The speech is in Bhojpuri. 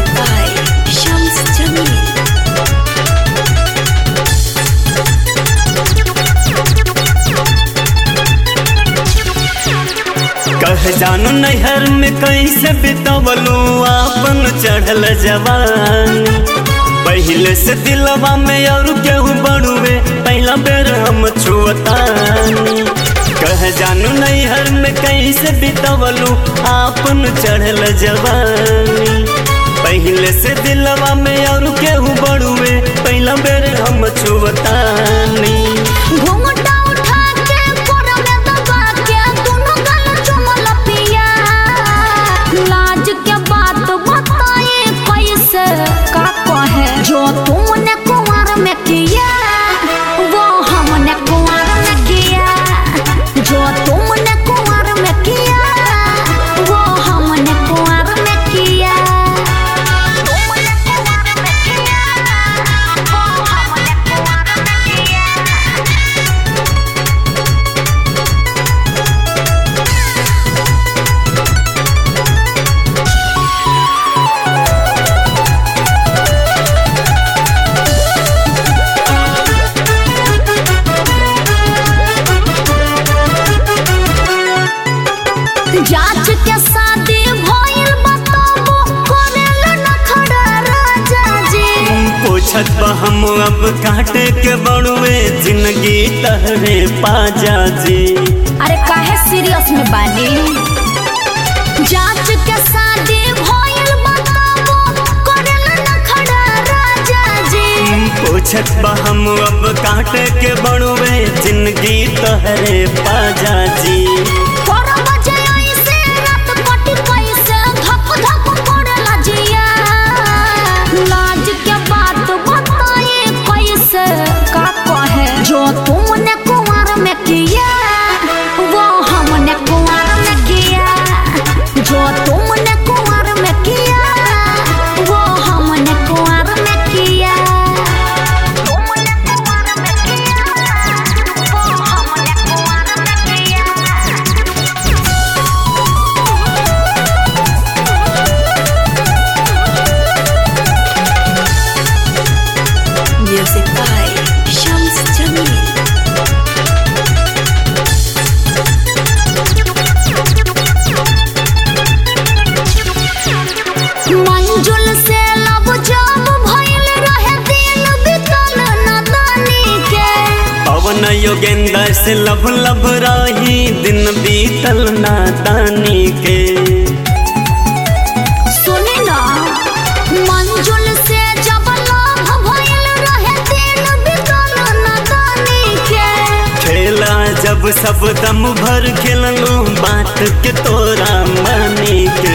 by Shams Jamil. कह जानू नैहर में कैसे बितवलू आपन चढ़ल जवान पहले से दिलवा में और केहू बड़ुए पहला बेर हम छुअतानी कह जानू नैहर में कैसे बितवलू आपन चढ़ल जवान पहले से दिलवा में और केहू बड़ुए पहला बेर हम छुअतानी घूंघटा उठा के कोरा में दबा के दोनों गाल चुमल पिया लाज के बात बताए कैसे का कहे जो तुमने कुंवर में किया वो हमने कुंवर में किया जो तुमने कुंवर में किया वो हमने कुंवर में किया तुमने कुंवर में किया वो हमने कुंवर में किया जांच के शादी भइल बताबो करेला न खड़ा राजा जी पूछत बा हम अब काटे के बड़ुए जिंदगी तहरे पाजा जी अरे काहे सीरियस में बानी जांच के शादी भइल बताबो करेला न खड़ा राजा जी पूछत बा हम अब काटे के बड़ुए जिंदगी तहरे पाजा जी तोरा बजे ऐसे रात कटी कैसे धक धक करेला जिया लाज के बात बताए कैसे का कहे जो तुमने कुंवर में किया वो हमने कुंवर में किया जो तुमने कुंवर में किया वो हमने कुंवर में किया तुमने कुंवर में किया वो हमने कुंवर में किया Music by Shams Jamil. मंजुल से लब जब भइल रहे दिन बितल नदानी के पवन योगेंद्र से लब लब रही दिन बीतल नादानी के सुनी ना मंजुल से जब लब भइल रहे दिन बितल नदानी के खेला जब सब दम भर खेललू बात के तोरा मानी के